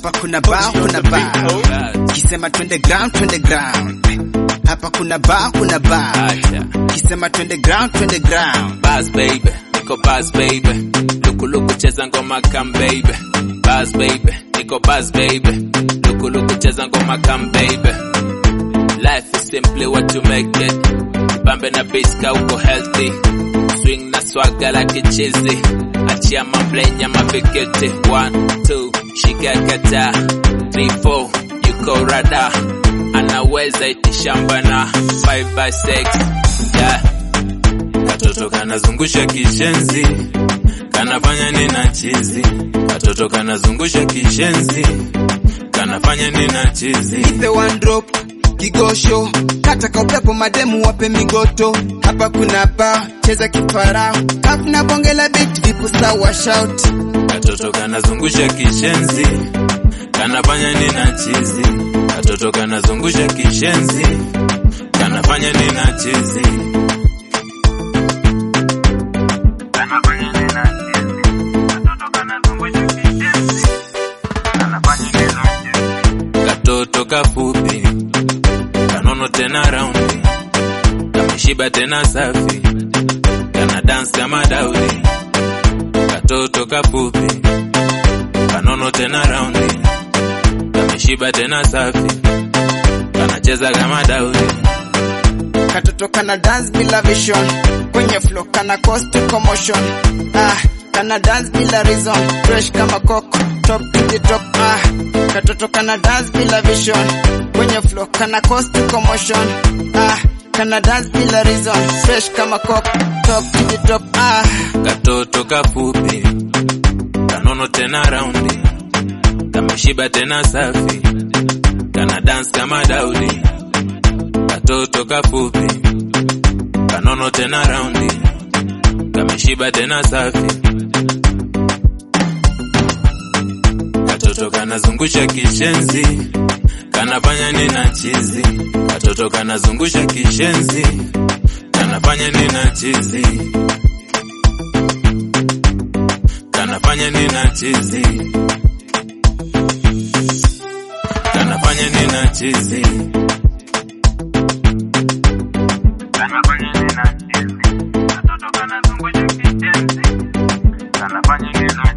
hapa kuna bao kuna bao kisema twende ground twende ground hapa kuna bao kuna bao kisema twende ground twende ground Buzz baby, niko buzz baby. Luku luku cheza ngoma kam baby. Buzz baby, niko buzz baby. Luku luku cheza ngoma kam baby. Life is simply what you make it. Pambe na bass ka uko healthy. Swing na swagger like a cheesy. Achia mamblenya mapekete. One, two, shika kata. Three, four, yuko rada. Anaweza itishamba na five by six. Yeah. Katoto kanazungusha kishenzi, kanafanya nina chizi. Katoto kanazungusha kishenzi, kanafanya nina chizi. the one drop kigosho kata kwa upepo mademu wape migoto hapa kuna bao cheza kifarao kafuna bonge la beat vipu sawa shout Katoto kanazungusha kishenzi, kanafanya nina chizi. Katoto kanazungusha kishenzi, kanafanya nina chizi. Kanafanya nina chizi. Katoto kanazungusha kishenzi, kanafanya nina chizi. Katoto kafupi, kanono tena raundi, kameshiba tena safi, kana dance kama Daudi katoto kafupi kanono tena raundi kameshiba tena safi kanacheza kama Daudi katoto kana dance bila vision kwenye flow kana cause to commotion ah kana dance bila reason fresh kama coco top to the top ah katoto kana dance bila vision kwenye flow kana cause to commotion ah kana dance bila reason fresh kama coco top to the top ah katoto kafupi kanono tena raundi kameshiba tena safi kana dance kama Daudi katoto kafupi kanono tena raundi kameshiba tena safi katoto kanazungusha kishenzi kanafanya nina chizi katoto kanazungusha kishenzi kanafanya nina chizi kanafanya nina chizi kanafanya nina chizi kanafanya nina chizi katoto kanazungusha kishenzi kanafanya nina